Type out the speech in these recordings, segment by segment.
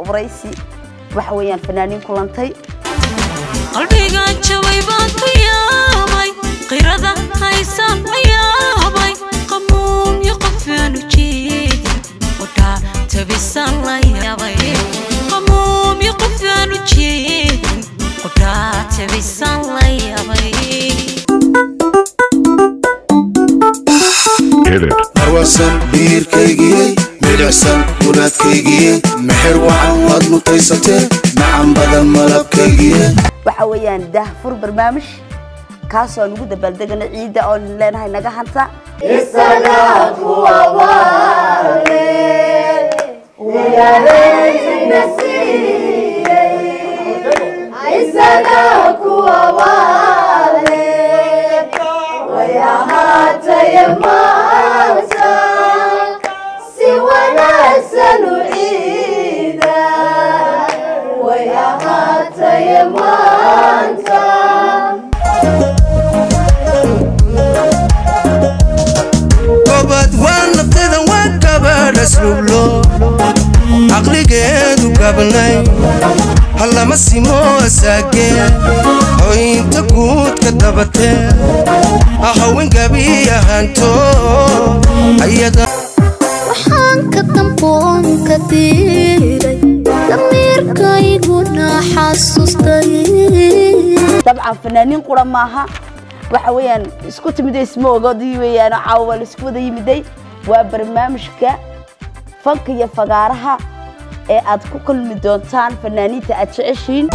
waraysi waxa weeyaan fanaaniin kulantay qalbigan jabay baan ku yaabay qirada haysaan la yaabay qamuun iyo qofaan ujeedin odhaa tabisaan la yaabay qamuun iyo qofaan ujeedin odhaa tabisaan la yaabay marwasan biirkaygiyey midhicsan gunaadkaygiyey mexer wacan waad mutaysatee macan badan malabkaygiye waxa weeyaan daahfur barnaamij kaasoo aan ugu dabaaldegana ciidda oon leenahay naga hanta gobad waa nafteeda waa gabadh asluublo caqligeedu gabnay hallama simo asaagee hoynta guudka dabatee ahawin gabi ahaanto ayada waxaan ka damboon ka diiday damiirkayguna xasuustay dabcan fanaaniin qura maaha waxa weeyaan isku timiday isma ogodii weeyaan caawa waa laisku wada yimiday waa barnaamijka fanka iyo fagaaraha ee aad ku kulmi doontaan fanaaniinta aad jeceshiin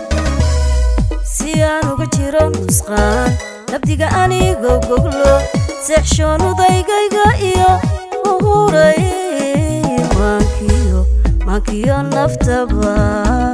si aan uga jiro nusqaan nabdiga anigoo goglo seexshoon udaygayga iyo uhuray maankiyo maankiyo naftaba